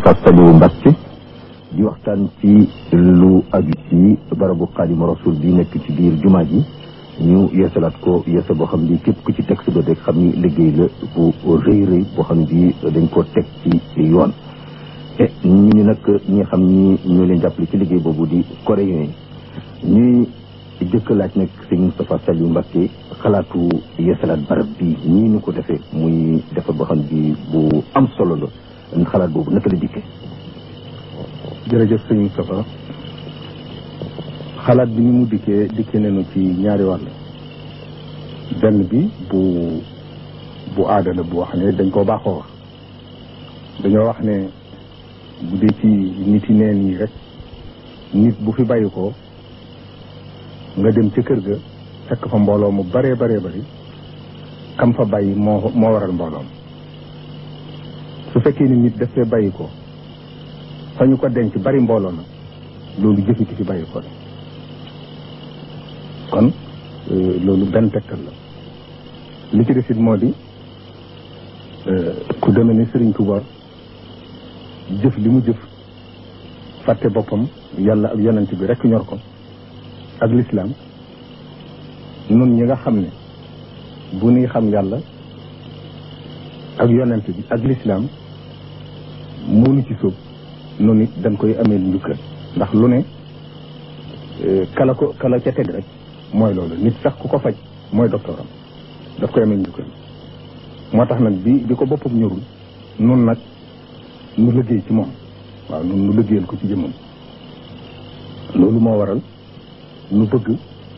Moustapha Saliou Mbacke di waxtaan ci lu aju ci barabu Xaadimu Rasul bi nekk ci biir jumaa ji ñu yeesalaat ko yeesa boo xam ni képp ku ci teg sa bët rek xam ni liggéey la bu rëy rëy boo xam ni dañ koo teg ci yoon e ñu ni nag ñi xam ni ñoo leen jàppale ci liggéey boobu di coréen yi ñuy jëkk laaj nag sëñ Moustapha Saliou Mbacke xalaatu yeesalaat barab bi ñii ñu ko defee muy defar boo xam bi bu am solo la xalaat boobu naka la dikkee jërëjëf sëñ Moustapha xalaat bi ni mu dikkee dikkee nañu ci ñaari wàll benn bi bu bu aada la bu wax ne dañ koo baaxoo wax dañoo wax ne bu dee ci nit yi neen yi rek nit bu fi bàyyi ko nga dem ca kër ga fekk fa mbooloo mu baree baree bari kam fa bàyyi moo moo waral mbooloom su fekkee ni nit daf fee bàyyi ko fa ñu ko denc bari mbooloo na loolu jëfiti fi bàyyi ko kon loolu benn tegtal la li ci desit moo di ku demee ni Sëriñ Tuuba jëf li mu jëf fàtte boppam yàlla ak yonent bi rekk ñor ko ak lislaam nun ñi nga xam ne bu nuy xam yàlla ak yonent bi ak lislaam moonu ci sóob noonu it dañ koy amee njukkal ndax lu ne kala ko kala ca teg rek mooy loolu nit sax ku ko faj mooy docteur am daf koy amee njukkal moo tax nag bi bi ko boppam ñorul nun nag nu liggéey ci moom waaw nun nu liggéeyal ko ci jëmmam loolu moo waral nu bëgg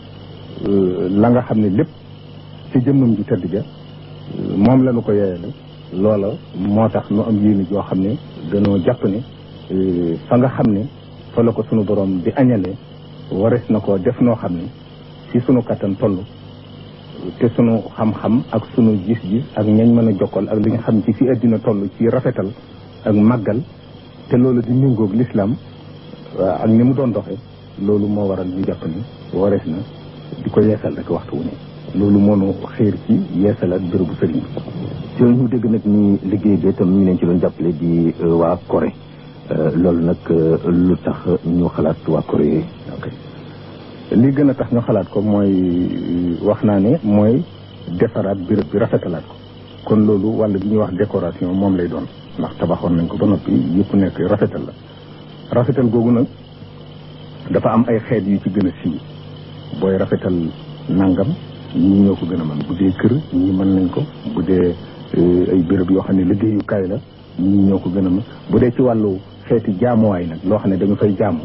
la nga xam ne lépp ci jëmmam ju tedd ja moom la nu ko yeeyale loola moo tax nu am yéene joo xam ne dañoo jàpp ne fa nga xam ne fa la ko sunu borom di añalee wares na ko def noo xam ne ci sunu kattan toll te sunu xam-xam ak sunu gis-gis ak ñañ mën a jokkal ak li nga xam ci fi àddina toll ci rafetal ak màggal te loolu di méngoog lislaam ak ni mu doon doxe loolu moo waral ñu jàpp ni warees na di ko yeesal rek waxtu wu ne loolu moo nu xiir ci yeesalaat bérébu sëriñ bi ci ñu dégg nag ni liggéey bi itam ñu leen ci doon jàppale di waa Corée loolu nag lu tax ñu xalaat waa Corée ok li gën a tax ñu xalaat ko mooy wax naa ne mooy defaraat béréb bi rafetalaat ko kon loolu wàll bi ñuy wax décoration moom lay doon ndax tabaxoon nañ ko ba noppi yëpp nekk rafetal la rafetal googu nag dafa am ay xeet yu ci gën a siiw booy rafetal nangam ñii ñoo ko gën a mën bu dee kër ñii mën nañ ko bu dee ay béréb yoo xam ne liggéeyukaay la ñii ñoo ko gën a mën bu dee ci wàllu xeeti jaamuwaay nag loo xam ne dañu fay jaamu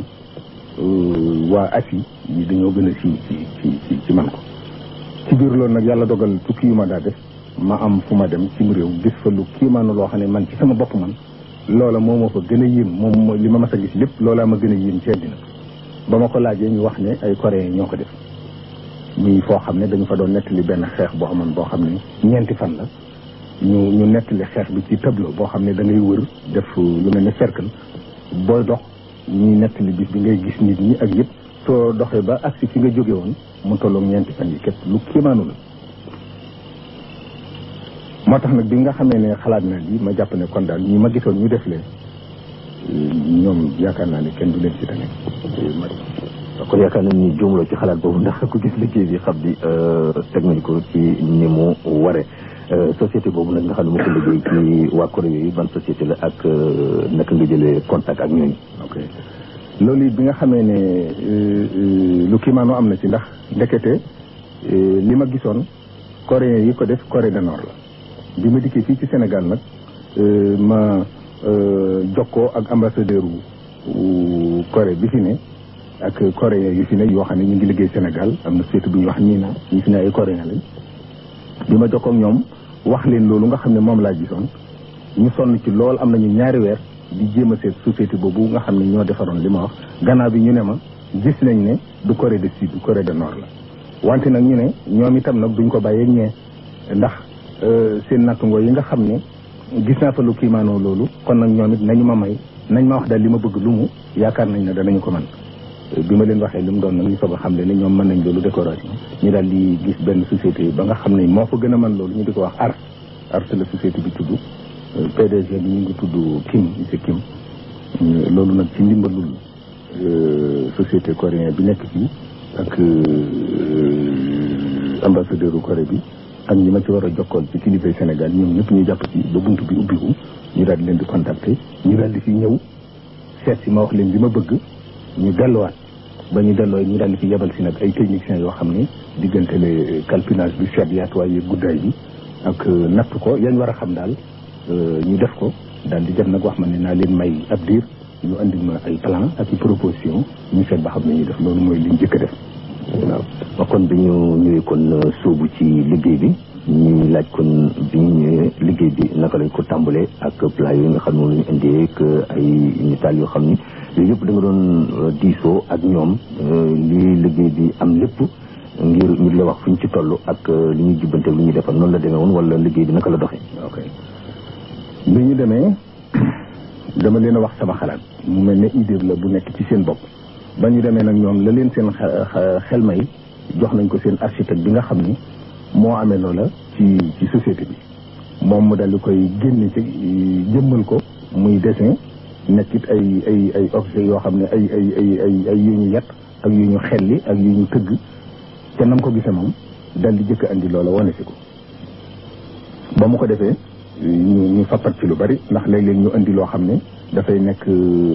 waa asi yi dañoo gën a siiw ci ci ci ci man ko ci biir loolu nag yàlla dogal tukki yu ma daa def ma am fu ma dem cim réew gis fa lu kiimaanu loo xam ne man ci sama bopp man loola moo ma fa gën a yéem moom li ma mas a gis lépp loolaa ma gën a yéem ci àddina ba ma ko laajee ñu wax ne ay coréen ñoo ko def muy foo xam ne dañu fa doon nettali benn xeex boo xamoon boo xam ne ñeenti fan la ñu ñu nettali xeex bi ci tableau boo xam ne da ngay wër def lu mel ne cercle booy dox ñuy nettali bis bi ngay gis nit ñi ak yëpp soo doxee ba agsi fi nga jóge woon mu tolloog ñeenti fan yi képp lu kiimaanu la moo tax nag bi nga xamee ne xalaat na lii ma jàpp ne kon daal ñi ma gisoon ñu def leen ñoom yaakaar naa ne kenn du leen ci tane kon yaakaar nañ ni juumloo ci xalaat boobu ndax ku gis liggéey bi xam di teg nañ ko ci ni mu ware société boobu nag nga xam ne moo ko liggéey ci waa Corée yooyu ban société la ak naka nga jëlee contact ak ñooñu. ok loolu it bi nga xamee ne lu kiimaanoo am na ci ndax ndekete li ma gisoon coréen yi ko def Corée du Nord la bi ma dikkee fii ci Sénégal nag ma jokkoo ak ambassadeur wu Corée bi fi ne ak coréen yu fi ne yoo xam ne ñu ngi liggéey Sénégal am na société bu ñuy wax nii na ñu fi ne ay coréen lañ bi ma jokkoo ak ñoom wax leen loolu nga xam ne moom laa gisoon ñu sonn ci lool am nañu ñaari weer di jéem a seet société boobu nga xam ne ñoo defaroon li ma wax gannaaw bi ñu ne ma gis nañ ne du Corée du Sud du Corée du Nord la wante nag ñu ne ñoom itam nag duñ ko bàyyee ñee ndax seen nattungoo yi nga xam ne gis naa fa lu kiimaanoo loolu kon nag ñoom it nañu ma may nañ ma wax daal li ma bëgg lu mu yaakaar nañ ne danañu ko mën bi ma leen waxee li mu doon nag ñu soog a xam le ne ñoom mën nañ loolu décoration ñu daal di gis benn société ba nga xam ne moo fa gën a mën loolu ñu di ko wax ars ars la société bi tudd PDG bi ñu ngi tudd Kim monsieur Kim loolu nag ci ndimbalul société coréen bi nekk fii ak ambassadeur u Corée bi ak ñi ma ci war a jokkool ci kilifay Sénégal ñoom ñëpp ñu jàpp ci ba bunt bi ubbiku ñu daal di leen di contacter ñu daal di fi ñëw seet si ma wax leen li ma bëgg ñu delluwaat ba ñu delloo ñu daal di fi yebal si nag ay techniciens yoo xam ne diggante le calpinage bi seet yaatuwaay guddaay bi ak natt ko yañ war a xam daal ñu def ko daal di jot nag wax ma ne naa leen may ab diir ñu andil ma ay plan ak i proposition ñu seet ba xam ne ñuy def loolu mooy liñ jëkk a def waaw kon bi ñu ñëwee kon sóobu ci liggéey bi ñuy laaj kon bi ñu ñëwee liggéey bi naka lañ ko tàmbalee ak plat yooyu nga xam ne moom la ñu indee ak ay nitaal yoo xam ni yooyu yëpp da nga doon diisoo ak ñoom li liggéey bi am lépp ngir ñu la wax fu ñu ci toll ak li ñuy jubbante li ñuy defal noonu la demee woon wala liggéey bi naka la doxee. ok bi ñu demee dama leen a wax sama xalaat mu mel ne idée la bu nekk ci seen bopp ba ñu demee nag ñoom la leen seen xel may jox nañ ko seen architecte bi nga xam ni moo amee loola ci ci société bi moom mu dal di koy génne ci jëmmal ko muy dessin nekkit ay ay ay objet yoo xam ne ay ay ay ay ay yu ñu yett ak yu ñu xelli ak yu ñu tëgg te nam ko gisee moom dal di jëkk andi loola wane si ko ba mu ko defee ñu ñu fappat ci lu bari ndax léeg-léeg ñu andi loo xam ne dafay nekk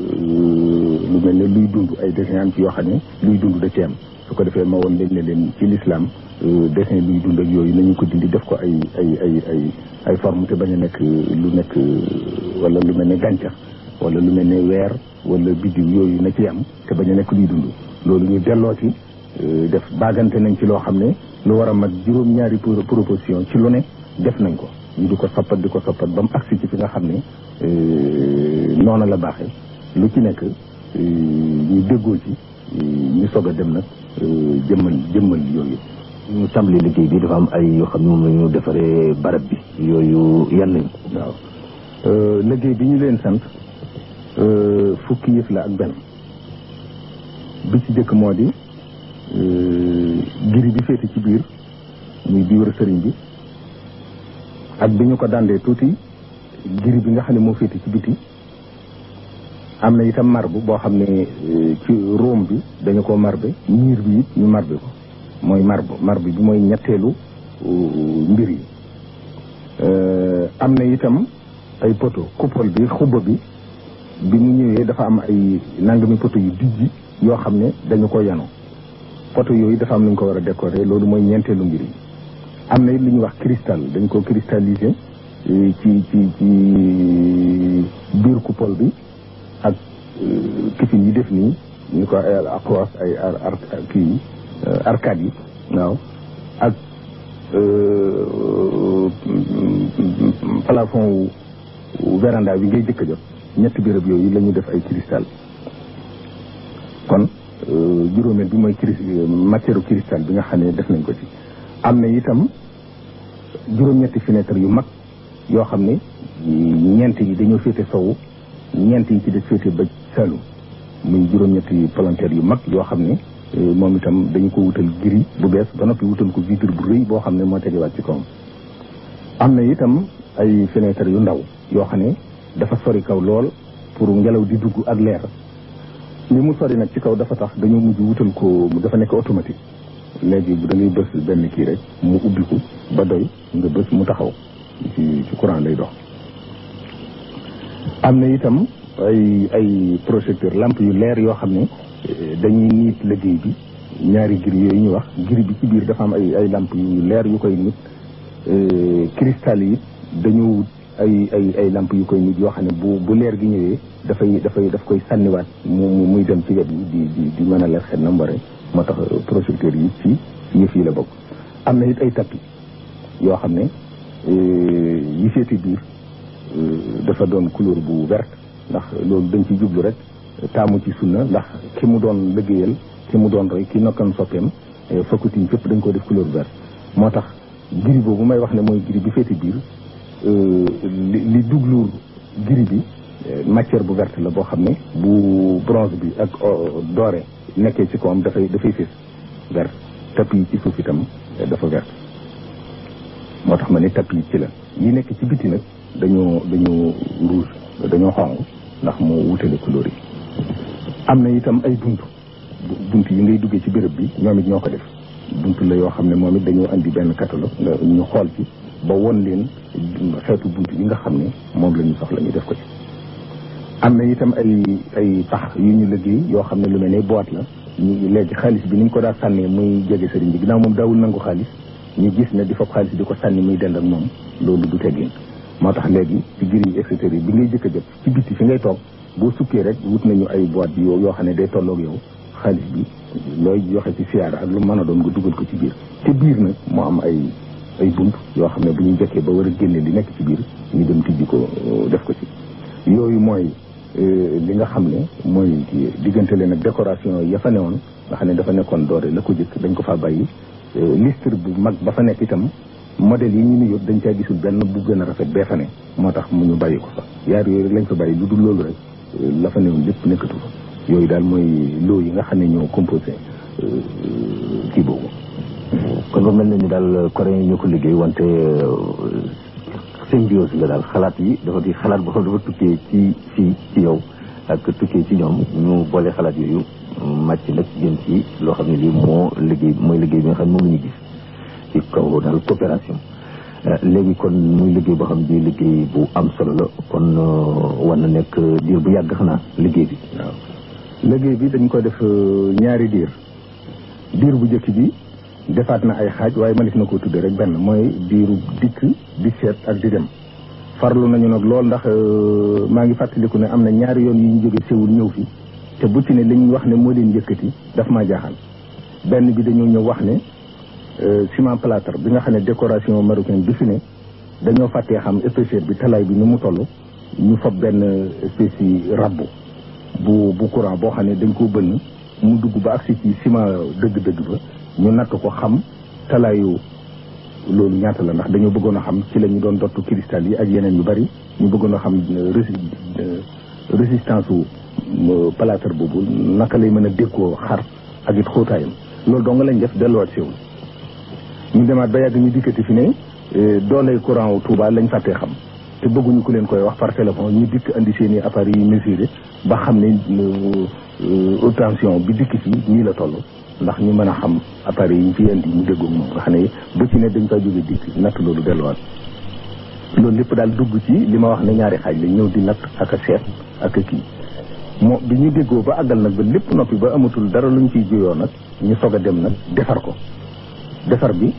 lu mel ne luy dund ay dessin am ci yoo xam ne luy dund da ci am su ko defee ma woon leen ne leen ci l'islam dessin luy dund ak yooyu nañu ko dindi def ko ay ay ay ay ay forme te bañ a nekk lu nekk wala lu mel ne gàncax wala lu mel ne weer wala biddiw yooyu na ci am te bañ a nekk luy dund loolu ñu delloo ci def baagante nañ ci loo xam ne lu war a mat juróom-ñaari proposition ci lu ne def nañ ko ñu di ko soppat di ko soppat ba mu agsi ci fi nga xam ne noona la baaxee lu ci nekk ñu déggoo ci ñu soog a dem nag jëmmal jëmmal yooyu ñu tàmbali liggéey bi dafa am ay yoo xam ne moom la ñu defaree barab bi yooyu yan nañ waaw liggéey bi ñu leen sant fukki yëf la ak benn bi ci jëkk moo di giri bi féete ci biir muy bi wër sëriñ bi ak bi ñu ko dandee tuuti giri bi nga xam ne moo féete ci biti am na itam marbre boo xam ne ci Rome bi dañu ko marbe miir bi it ñu marbe ko mooy marbre marbre bi mooy ñetteelu mbir yi am na itam ay poto coupole bi xubba bi bi mu ñëwee dafa am ay nangami poto yu dijji yoo xam ne dañu ko yanu poto yooyu dafa am nañu ko war a décorer loolu mooy ñeenteelu mbir yi am na it lu ñuy wax cristal dañ ko cristalliser ci ci ci biir coupole bi ak kifin yi def nii ñu ko ay across ay ar kii arcade yi waaw ak plafond wu véranda bi ngay jëkk a jot ñetti béréb yooyu la ñu def ay cristal kon juróomeel bi mooy cris matière cristal bi nga xam ne def nañ ko ci am na itam juróom-ñetti fenêtre yu mag yoo xam ne ñeent yi dañoo féete sowu ñeent yi ci des féete ba Saloum muy juróom-ñetti palanteer yu mag yoo xam ne moom itam dañu ko wutal gris bu bees ba noppi wutal ko vitre bu rëy boo xam ne moo tegewaat ci kawam am na itam ay fenêtre yu ndaw yoo xam ne dafa sori kaw lool pour ngelaw di dugg ak leer li mu sori nag ci kaw dafa tax dañoo mujj wutal ko dafa nekk automatique léegi bu da ngay bës benn kii rek mu ubbiku ba doy nga bës mu taxaw ci ci courant lay dox am na itam ay ay projecteur lampe yu leer yoo xam ne dañuy niit liggéey bi ñaari giri yooyu ñu wax giri bi ci biir dafa am ay ay lampe yu leer yu koy nit cristal yi dañu wut ay ay ay lampe yu koy nit yoo xam ne bu bu leer gi ñëwee dafay dafay daf koy sànniwaat mu muy dem ci wet yi di di di mën a leer xel na mbare moo tax projecteur yi ci yëf yi la bokk am na it ay tapis yoo xam ne yi féete biir dafa doon couleur bu verte ndax loolu dañ ci jublu rek taamu ci sunna ndax ki mu doon liggéeyal ki mu doon roy ki nokkan soppeem faculté yi fépp dañ ko def couleur verte moo tax giri boobu may wax ne mooy giri bi féete biir li li dugluur giri bi matière bu verte la boo xam ne bu bronze bi ak doré nekkee ci kawam dafay dafay fés vert tapis yi ci suuf itam dafa vert moo tax ma ne tapis yi ci la yi nekk ci biti nag dañoo dañoo rouge dañoo xonq ndax moo wutale couleur yi am na itam ay bunt bunt yi ngay duggee ci béréb bi ñoom it ñoo ko def bunt la yoo xam ne moom it dañoo andi benn catalogue nga ñu xool ci ba won leen xeetu bunt yi nga xam ne moom la ñu soxla ñu def ko ci am na itam ay ay pax yu ñu liggéey yoo xam ne lu mel ne boîte la ñu léegi xaalis bi ni ñu ko daa sànnee muy jege sëriñ bi ginnaaw moom daawul nangu xaalis ñu gis ne di fab xaalis di ko sànni muy dend ak moom loolu du teggin moo tax léegi ci gir yi et cetera bi ngay jëkk a jot ci bitti fi ngay toog boo sukkee rek wut nañu ay boîte bi yoo xam ne day tolloog yow xaalis bi looy joxe ci siyaara ak lu mën a doon nga dugal ko ci biir te biir nag moo am ay ay bunt yoo xam ne bu ñu jëkkee ba war a génne li nekk ci biir ñu dem tijji ko def ko ci yooyu mooy li nga xam ne mooy diggante leen ak décoration ya fa newoon nga xam ne dafa nekkoon doore la ko jëkk dañ ko faa bàyyi listre bu mag ba fa nekk itam modèle yi ñu ni yóbbu dañ caa gisul benn bu gën a rafet bee fa ne moo tax mu ñu bàyyi ko fa yaar yooyu rek lañ fa bàyyi lu dul loolu rek la fa newoon lépp nekkatu fa yooyu daal mooy loo yi nga xam ne ñoo composé kii boobu kon ba mel na ni daal coréen yi ñoo ko liggéey wante symbiose la daal xalaat yi dafa di xalaat boo xam dafa tukkee ci fii ci yow ak tukkee ci ñoom ñu boole xalaat yooyu màcc nag jëm ci loo xam ne lii moo liggéey mooy liggéey bi nga xam ne moom la ñu gis ci kaw daal coopération léegi kon muy liggéey boo xam ne liggéey bu am solo la kon war na nekk diir bu yàgg xanaa liggéey bi waaw liggéey bi dañ ko def ñaari diir diir bu njëkk bi defaat na ay xaaj waaye mënees na koo tuddee rek benn mooy diiru dikk di seet ak di dem farlu nañu nag lool ndax maa ngi fàttaliku ne am na ñaari yoon yu ñu jóge Séoul ñëw fi te bu ci ne li ñu wax ne moo leen yëkkati daf maa jaaxal benn bi dañoo ñëw wax ne ciment plâtre bi nga xam ne décoration marocaine bi fi ne dañoo fàttee xam épaisseur bi talaay bi ni mu toll ñu fab benn espèce yi rabbu bu bu courant boo xam ne dañ koo bënn mu dugg ba agsi ci ciment dëgg-dëgg ba ñu natt ko xam talaayu loolu ñaata la ndax dañoo bëggoon a xam ci la ñu doon dottu cristal yi ak yeneen yu bari ñu bëggoon a xam résistance u plâtre boobu naka lay mën a dékkoo xar ak it xóotaayam loolu dong lañ def delluwaat siwul ñu demaat ba yàgg ñu dikkati fi ne dooley courant wu Touba lañ fàttee xam te bëgguñu ku leen koy wax par téléphone ñu dikk andi seen i appareils yi mesuré ba xam ne haute tension bi dikk fii nii la toll ndax ñu mën a xam appareils yi ñu fi indi mu déggoog moom nga xam ne bu ci ne dañ fay jóge dikk natt loolu delluwaat loolu lépp daal dugg ci li ma wax ne ñaari xaaj lañ ñëw di natt ak a seet ak a kii moo bi ñu déggoo ba àggal nag ba lépp noppi ba amatul dara luñ ciy juyoo nag ñu soog a dem nag defar ko defar bi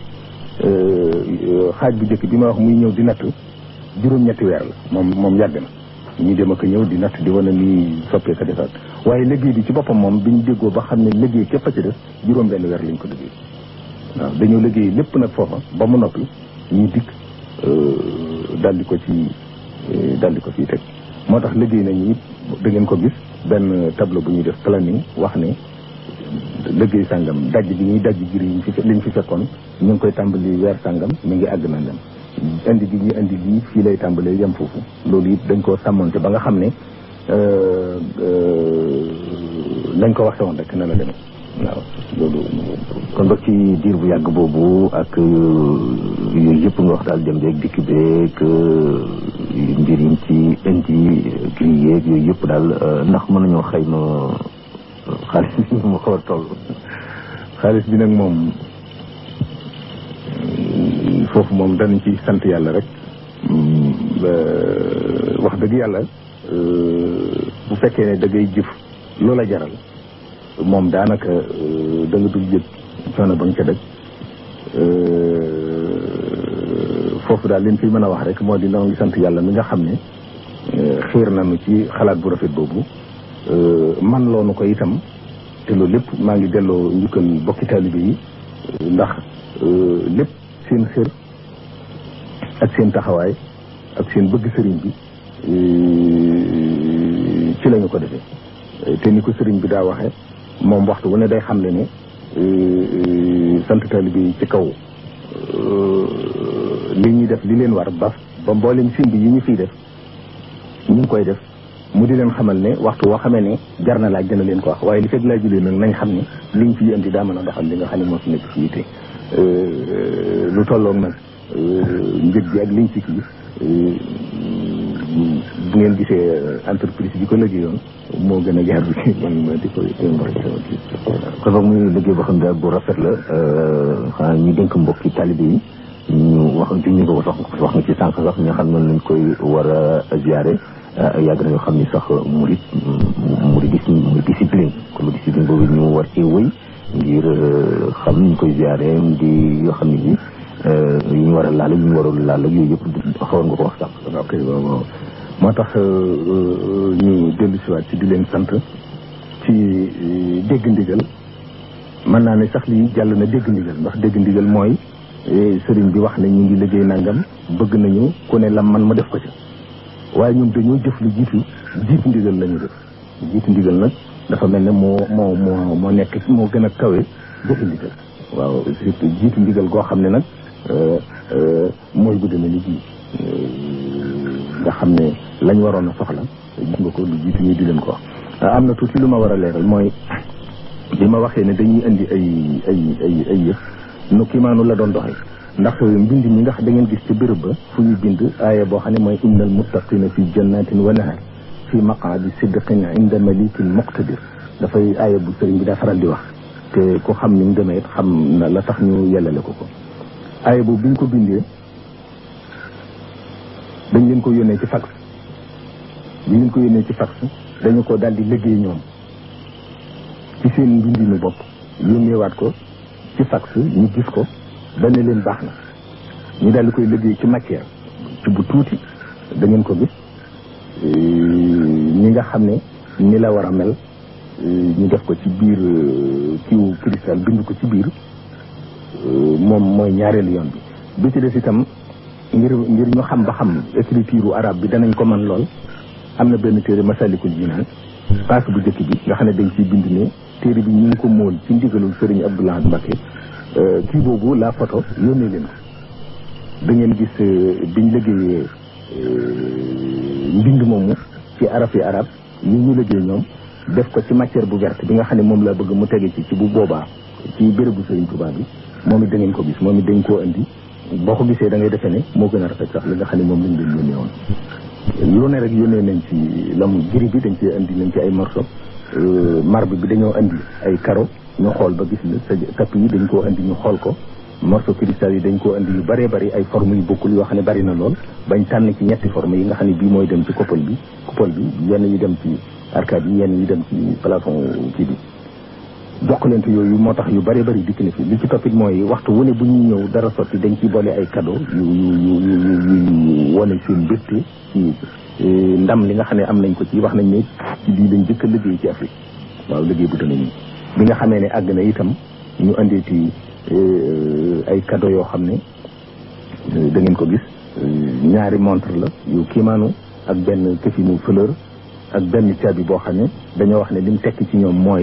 xaaj bu njëkk bi ma wax muy ñëw di natt juróom-ñetti weer la moom moom yàgg na ñu dem ak ñëw di natt di wane ni soppee ko defar waaye liggéey bi ci boppam moom bi ñu déggoo ba xam ne liggéey képp a ci def juróom-benn weer lañ ko liggéey waaw dañoo liggéey lépp nag foofa ba mu noppi ñu dikk daldi ko ci daldi ko ciy teg moo tax liggéey nañu it da ngeen ko gis benn tableau bu ñuy def planning wax ne liggéey sàngam dajj bi ñuy dajj gir yi fi liñ fi fekkoon ñu ngi koy tàmbali weer sàngam mi ngi àgg na dem indi gi ñu indi lii fii lay tàmbalee yem foofu loolu it dañ koo sàmmonte ba nga xam ne nañ ko waxee woon rek na la demee waaw loolu kon ba ci diir bu yàgg boobu ak yooyu yëpp nga wax daal dem beeg dikk beeg mbir yi ci indi gris yeeg yooyu yëpp daal ndax mën nañoo xayma xaalis bi mu xaw a toll xaalis bi nag moom foofu moom danañ ci sant yàlla rek wax dëgg yàlla bu fekkee ne da ngay jëf loola jaral moom daanaka da nga dul yëg coono ba nga ca daj foofu daal liñ fi mën a wax rek moo di noo ngi sant yàlla mi nga xam ne xiir nañu ci xalaat bu rafet boobu man loonu ko itam te loolu lépp maa ngi delloo njukkal bokki taalibe yi ndax lépp seen xër ak seen taxawaay ak seen bëgg sëriñ bi ci lañu ko defee te ni ko sëriñ bi daa waxee moom waxtu wu ne day xam ne ne sant taalibe yi ci kaw li ñuy def li leen war ba ba mboolem simb yi ñu fiy def ñu ngi koy def mu di leen xamal ne waxtu woo xamee ne jar na laaj dina leen ko wax waaye li fekk laaj leen nag nañ xam ne liñ fi indi daa mën a doxal li nga xam ne moo fi nekk fii te lu tolloog nag njëg gi ak liñ ci kii bu ngeen gisee entreprise bi ko liggéeyoon moo gën a jaar bi man ma di ko kon boog muy liggéey boo xam ne bu rafet la xanaa ñu dénk mbokki talibé yi ñu wax junñu ko sax wax nga ci sànq sax ñoo xam noonu lañ koy war a ziare yàgg nañoo xam ni sax murid murid muy discipline comme discipline boobu ñu war cee wëy ngir xam ñu koy ziare di yoo xam ne bi yu ñu war a laal yu ñu warul laal ak yooyu yëpp xawoon nga ko wax sax ok waaw waaw moo tax ñu dellu siwaat ci di leen sant ci dégg ndigal mën naa ne sax lii jàll na dégg ndigal ndax dégg ndigal mooy sëriñ bi wax ne ñu ngi liggéey nangam bëgg nañu ku ne lam man ma def ko ci waaye ñun dañoo jëf lu jiitu jiitu ndigal la ñu def jiitu ndigal nag dafa mel ne moo moo moo moo nekk moo gën a kawe jëfi ndigal waaw surtout jiitu ndigal goo xam ne nag mooy bu demee ni ji nga xam ne lañ waroon a soxla gis nga ko lu jiitu ñu di leen ko wax am na tuuti lu ma war a leeral mooy bi ma waxee ne dañuy indi ay ay ay ay yëf nu kiimaanu la doon doxee ndax mbind mi nga xam da ngeen gis ci béréb ba fu ñu bind aaya boo xam ne mooy innal muttaqina fi jannatin wa nahar fi maqaadi sidqin inda malikin muqtadir dafay aaya bu sëriñ bi daa faral di wax te ku xam ni mu demee it xam na la tax ñu yellale ko ko aaya boobu bi ñu ko bindee dañ leen ko yónnee ci fax bi leen ko yónnee ci fax dañu ko daal di liggéey ñoom ci seen mbindinu bopp yónneewaat ko ci fax ñu gis ko dañ ne leen baax na ñu daal di koy liggéey ci matière ci bu tuuti da ngeen ko gis ñi nga xam ne ni la war a mel ñu def ko ci biir kiiwu cristal bind ko ci biir moom mooy ñaareelu yoon bi bi ci des itam ngir ngir ñu xam ba xam écriture arabe bi danañ ko mën lool am na benn téere masalikul jinaan paas bu njëkk bi nga xam ne dañ ciy bind ne téere bi ñu ngi ko móol ci ndigalul sëriñ Abdoulaye Mbacké kii boobu la photo yónnee leen ko da ngeen gis biñ liggéeyee mbind moomu ci arab yi arab yi ñu liggéey ñoom def ko ci matière bu verte bi nga xam ne moom la bëgg mu tege ci ci bu boobaa ci bérébu sëriñ Tuubaa bi moom it da ngeen ko gis moom it dañ koo indi boo ko gisee da ngay defee ne moo gën a rafet sax li nga xam ne moom lañ leen yónnee woon lu ne rek yónnee nañ ci lam giri bi dañ ci indi nañ ci ay morceau marbre bi dañoo indi ay carreau ñu xool ba gis la sa tapp yi dañ koo indi ñu xool ko morceau cristal yi dañ koo indi yu bëree bëri ay forme yu bokkul yoo xam ne bëri na lool bañ tànn ci ñetti forme yi nga xam ne bii mooy dem ci coupole bi coupole bi yenn yi dem ci arcade yi yenn yi dem ci plafond kii bi jokkalante yooyu moo tax yu bëree bëri dikk na fi li ci toppit mooy waxtu wu ne bu ñuy ñëw dara sotti dañ ciy boole ay cadeau yu yu yu yu wane seen mbégte ci ndam li nga xam ne am nañ ko ci wax nañ ne ci lii lañ jëkk a liggéey ci Afrique waaw liggéey bu dana nii bi nga xamee ne àgg na itam ñu andeeti ay cadeau yoo xam ne da ngeen ko gis ñaari montre la yu kiimaanu ak benn këfinu fleur ak benn caabi boo xam ne dañoo wax ne lim tekk ci ñoom mooy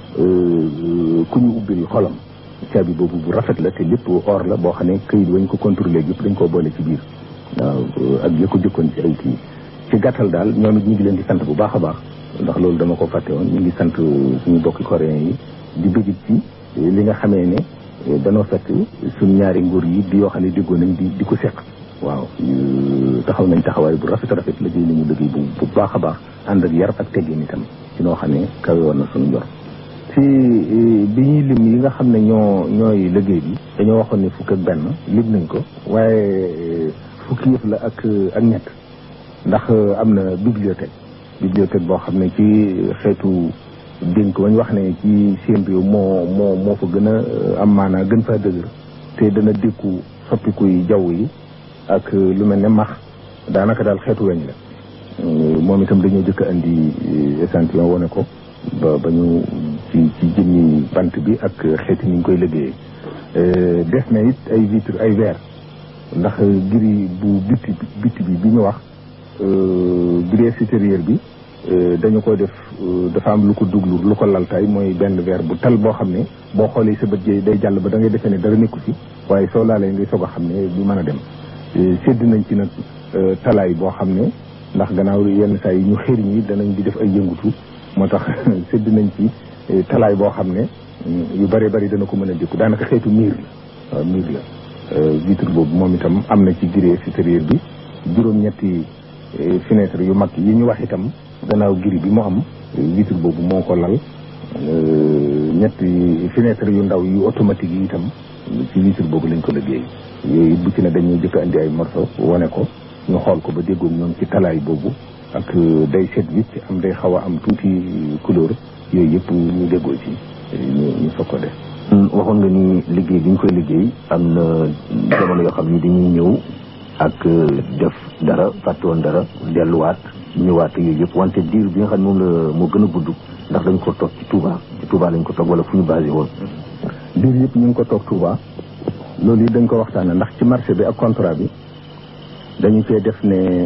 ku ñu ubbil xolam caabi boobu bu rafet la te lépp or la boo xam ne këyit wañ ko contrôlé yëpp dañ koo boole ci biir waaw ak ya ko jëkkoon ci ay kii ci gàttal daal ñoom it ñu ngi leen di sant bu baax a baax ndax loolu dama ko fàtte woon ñu ngi sant suñu bokki coréen yi di bëggit ci li nga xamee ne danoo fekk suñ ñaari nguur yi di yoo xam ne déggoo nañ di di ko seq waaw taxaw nañ taxawaay bu rafet rafet liggéey nañu liggéey bu bu baax a baax ànd ak yar ak teggin itam ci noo xam ne kawe woon na suñu njor ci bi ñuy lim yi nga xam ne ñoo ñooy liggéey bi dañoo waxoon ne fukk ak benn lim nañ ko waaye fukki yëf la ak ak ñett ndax am na bibliothèque bibliothèque boo xam ne ci xeetu dénk wañ wax ne ci seen réew moo moo moo fa gën a am maanaa gën faa dëgër te dana dékku soppikuy jaww yi ak lu mel ne max daanaka daal xeetu weñ la moom itam dañoo jëkk a indi échantillon wane ko ba ba ñu ci ci jëmmi bant bi ak xeeti ni ñu koy liggéeyee des na it ay vitre ay verre ndax giri bu bitti bitti bi bi ñu wax grille supérieure bi dañu ko def dafa am lu ko duglu lu ko laltaay mooy benn verre bu tal boo xam ne boo xoolee sa bët jee day jàll ba da ngay defee ne dara nekku fi waaye soo laalee ngay soog a xam ne du mën a dem sédd nañ ci nag talaay boo xam ne ndax gannaaw yenn saa yi ñu xëriñ yi danañ di def ay yëngutu moo tax sédd nañ ci talaay boo xam ne yu bëree bëri dana ko mën a dékku daanaka xeetu miir la waaw miir la vitre boobu moom itam am na ci grille supérieure bi juróom-ñetti fenêtre yu mag yi ñu wax itam gannaaw giri bi mu am vitre boobu moo ko lal ñetti fenêtre yu ndaw yu automatique yi itam ci vitre boobu lañ ko liggéey yooyu bu ci ne dañuy jëkk andi ay morceau wane ko ñu xool ko ba déggoog ñoom ci talaay boobu ak day set wicc am day xaw a am tuuti couleur yooyu yëpp ñu déggoo ci ñu ñu soog ko def waxoon nga ni liggéey bi ñu koy liggéey am na jamono yoo xam ni dañuy ñëw ak def dara fàtte woon dara delluwaat ñëwaat yooyu yëpp wante diir bi nga xam ne moom la moo gën a gudd ndax dañ ko toog ci Touba ci Touba lañ ko toog wala fu ñu basé woon diir yëpp ñu ngi ko toog Touba loolu yi dañ ko waxtaane ndax ci marché bi ak contrat bi dañu cee def ne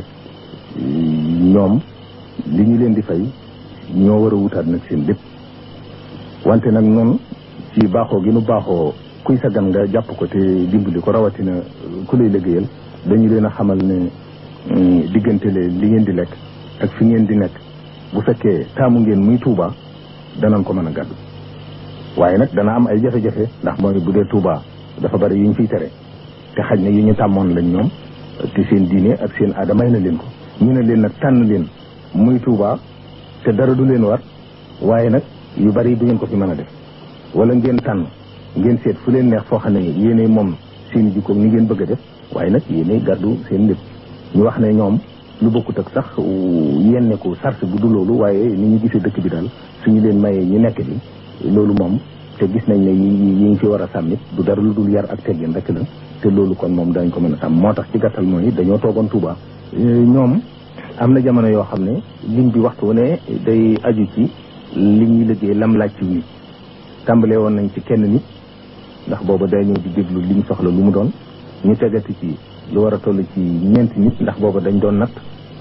ñoom li ñu leen di fay ñoo war a wutaat nag seen lépp wante nag noonu ci baaxoo gi nu baaxoo kuy sa gan nga jàpp ko te dimbali ko rawatina ku lay liggéeyal dañu leen a xamal ne diggante le li ngeen di lekk ak fi ngeen di nekk bu fekkee taamu ngeen muy Touba danañ ko mën a gàddu waaye nag dana am ay jafe-jafe ndax mooy bu dee Touba dafa bari yu ñu fiy tere te xaj na yu ñu tàmmoon lañ ñoom te seen diine ak seen aada may na leen ko ñu ne leen nag tànn leen muy Touba te dara du leen war waaye nag yu bari du ngeen ko fi mën a def wala ngeen tànn ngeen seet fu leen neex foo xam ne yéenay moom seen jikko ni ngeen bëgg a def waaye nag yéenay gàddu seen lépp ñu wax ne ñoom lu bokkut ak sax yenne ko sart bu du loolu waaye ni ñu gisee dëkk bi daal suñu leen mayee ñu nekk bi loolu moom te gis nañ ne yi yi ngi fi war a sàmmit du dara lu dul yar ak teggin rek la te loolu kon moom dañ ko mën a sàmm moo tax ci gàttal mooy dañoo toogoon Touba ñoom am na jamono yoo xam ne lim bi waxtu ne day aju ci li ñuy liggéey lam laaj ci nit tàmbalee woon nañ ci kenn nit ndax booba day ñëw di déglu li ñu soxla lu mu doon ñu tegati ci lu war a toll ci ñeenti nit ndax booba dañ doon natt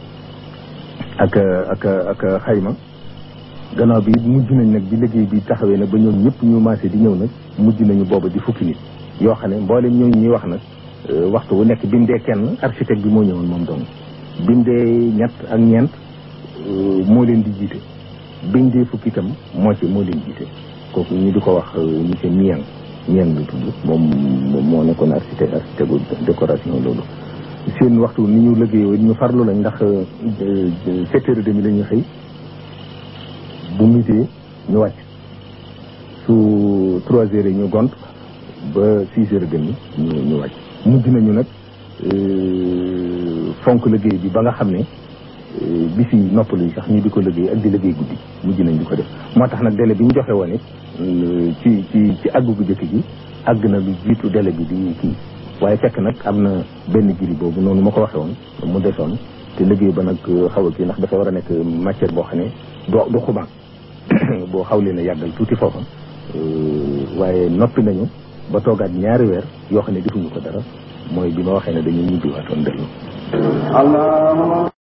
ak ak ak xayma gannaaw bi mujj nañ nag bi liggéey bi taxawee nag ba ñoom ñëpp ñu maase di ñëw nag mujj nañu booba di fukki nit yoo xam ne mboolem ñooñu ñuy wax nag waxtu wu nekk bi mu dee kenn architecte bi moo ñëwoon moom dong bi mu dee ñett ak ñeent moo leen di jiite biñ dee fukki itam moo ci moo leen jiite kooku ñu di ko wax monsieur Niang Niang lu tudd moom moo nekkoon architecte architecte décoration loolu seen waxtu ni ñu liggéeyoo ñu farlu lañ ndax sept heures et demi la ñuy xëy bu mitee ñu wàcc su trois heures yi ñu gont ba six heures et demi ñu ñu wàcc mujj nañu nag fonk liggéey bi ba nga xam ne bi fi noppalu yi sax ñu di ko liggéey ak di liggéey guddi mujj nañ di ko def moo tax nag délai bi ñu joxe woon it ci ci ci àggu gu jëkk gi àgg na lu jiitu délai bi di kii waaye fekk nag am na benn giri boobu noonu ma ko waxee woon mu desoon te liggéey ba nag xaw a kii ndax dafa war a nekk matière boo xam ne du du xumaag boo xaw leen a yàggal tuuti foofa waaye noppi nañu ba toogaat ñaari weer yoo xam ne defuñu ko dara mooy bi ma waxee ne dañuy ñibbiwaatoon dellu